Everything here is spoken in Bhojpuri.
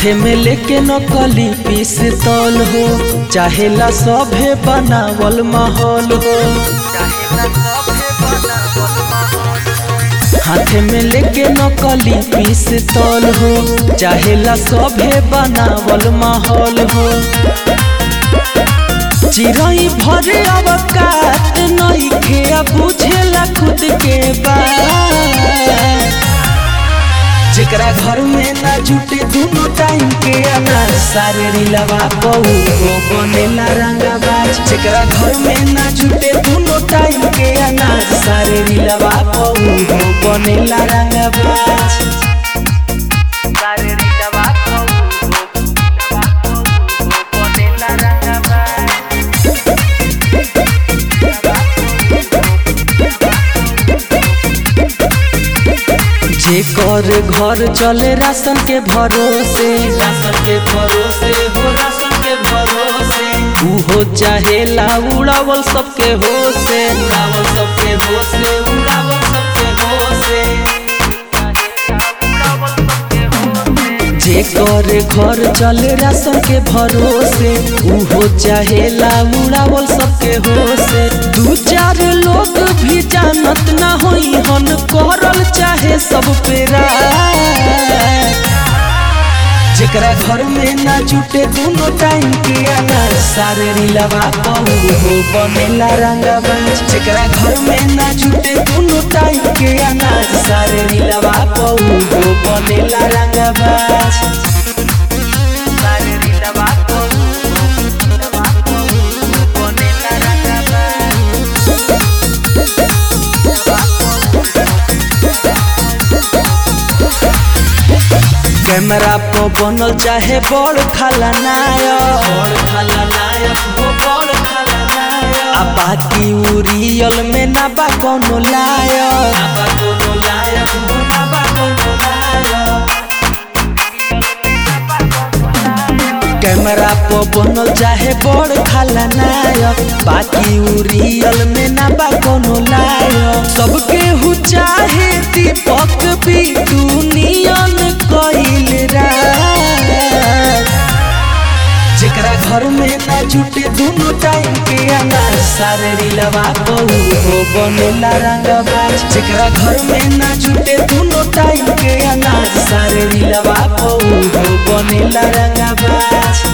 हाथे में लेके नकली पिस्तौल हो चाहेला सभे बनावल माहौल हो हाथे में लेके नकली पिस्तौल हो चाहेला सभे बनावल माहौल हो चिरई भरे अवकात नइखे आ बुझेला खुद के बात जेकरा घर में ना जुटे दोनों टाइम के अनार सारे रिलवा बहु हो बनेला रंगाबाज जेकरा घर में ना जुटे दोनों टाइम के अनार सारे रिलवा बहु हो बनेला रंगाबाज सारे रिलवा बहु हो बनेला रंगाबाज जेकर घर चले राशन के भरोसे राशन के भरोसे हो राशन के भरोसे उहो चाहेला उड़ावल सबके होसे उड़ावल सबके होसे उड़ावल सबके होसे जेकर घर चले राशन के भरोसे उहो चाहेला उड़ावल सबके होसे दू चार लोग भी जानत ना होई हन करल चाहे सब पेरा जेकरा घर में ना जुटे दोनों टाइम के अनार सारे रिलवा बहु हो बनेला रंगाबाज जेकरा घर में ना जुटे दोनों टाइम के अनार सारे रिलवा बहु हो बनेला रंगाबाज सारे रिलवा बहु हो बनेला रंगाबाज कैमरा पर बनल चाहे बड़ खलनायक बड़ खलनायक हो बड़ खलनायक आ बाकी उ रियल में ना बा कोनो लायक ना बा कोनो लायक हो ना बा कोनो लायक कैमरा पर बनल चाहे बड़ खलनायक बाकी उ रियल में ना बा कोनो लायक सबके हु चाहे दीपक भी दुनियन कइल राज जेकरा घर में ना जुटे दोनों टाइम के अनार सारे रिलवा बहु हो बनेला रंगाबाज जेकरा घर में ना जुटे दोनों टाइम के अनार सारे रिलवा बहु हो बनेला रंगाबाज